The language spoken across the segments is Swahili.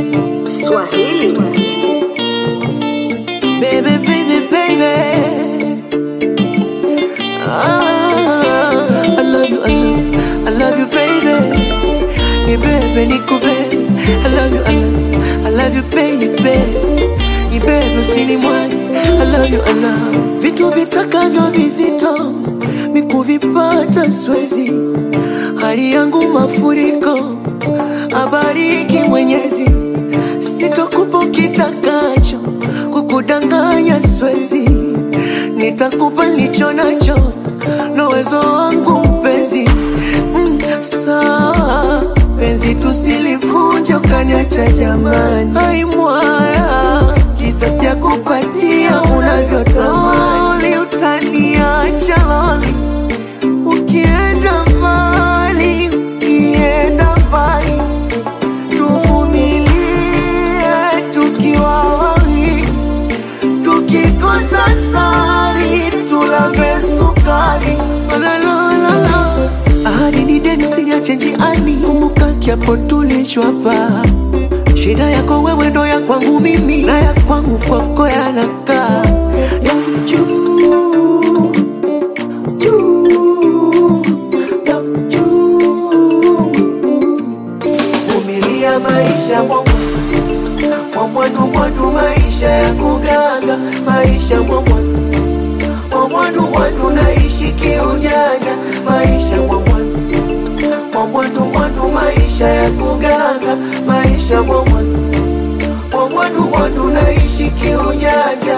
Swahili. Baby, baby, baby. Ah, I love you, I love, I love you, baby. Ni bebe, ni kubebe. I love you, I love, I love you, baby. Ni bebe, usinimwage. I love you, I love. Vitu vitakavyo vizito mikuvipata swezi, hali yangu mafuriko, abariki Mwenyezi, sitokupa kitakacho, kukudanganya swezi, nitakupa nilicho nacho na uwezo wangu mpenzi. Mm, sawa penzi tusilivunje ukaniacha jamani, ai mwaya kisa sijakupatia unavyotamani, utaniacha loli ukienda mbali, ukienda mbali tuvumilie tukiwa wawili, tukikosa sali tulambe sukari. La, la, la, la. Ahadi ni deni, usiniache njiani, kumbuka kiapo tulichwapa. Shida yako wewe ndo ya kwangu mimi, na ya kwangu kwako yanakaa ya juu juu ya juu. Vumilia maisha mwangu mwamwadu mwadu, maisha ya kuganga, maisha mwamwadu mwamwadu mwadu, naishi kiujanja, maisha mwamwadu mwamwadu mwadu, maisha ya kuganga, maisha mwamwadu mwamwadu mwadu, naishi kiujanja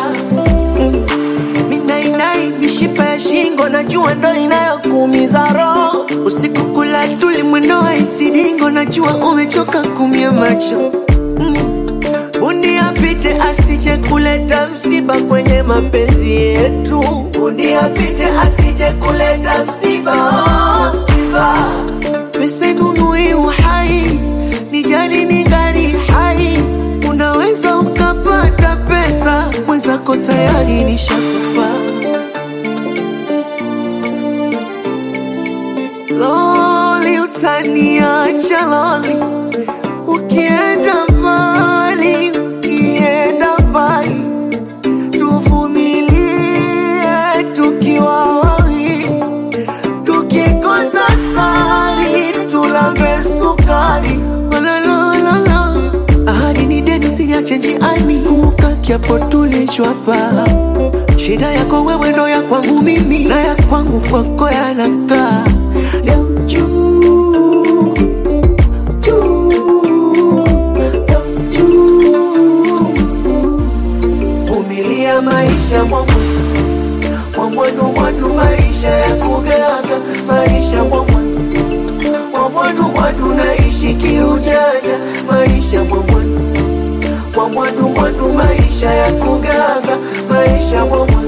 Minainai mishipa ya shingo, najua ndo inayokuumiza roho. Usiku kula tuli mwendo wa isidingo, najua umechoka kumia macho mm. Bundi apite asije kuleta msiba kwenye mapenzi yetu. Bundi apite asije kuleta msiba, oh, msiba. Pesa inunui uhai, nijali ningali hai. Unaweza ukapata pesa, mwenzako tayari nishakufa. Loli, utaniacha loli, ukienda mbali, ukienda mbali, tuvumilie tukiwa wawili, tukikosa sali tulambe sukari. La, la, la, la. Ahadi ni deni, usiniache njiani, kumbuka kiapo tulichwapa. Shida yako wewe ndo ya kwangu mimi, na ya kwangu kwako yanakaa ya juu juu ya juu. Vumilia maisha mwangu mwamwadu mwadu, maisha ya kuganga, maisha mwamwadu mwamwadu mwadu, naishi kiujanja, maisha mwamwadu mwamwadu mwadu, maisha ya kuganga, maisha mwamwadu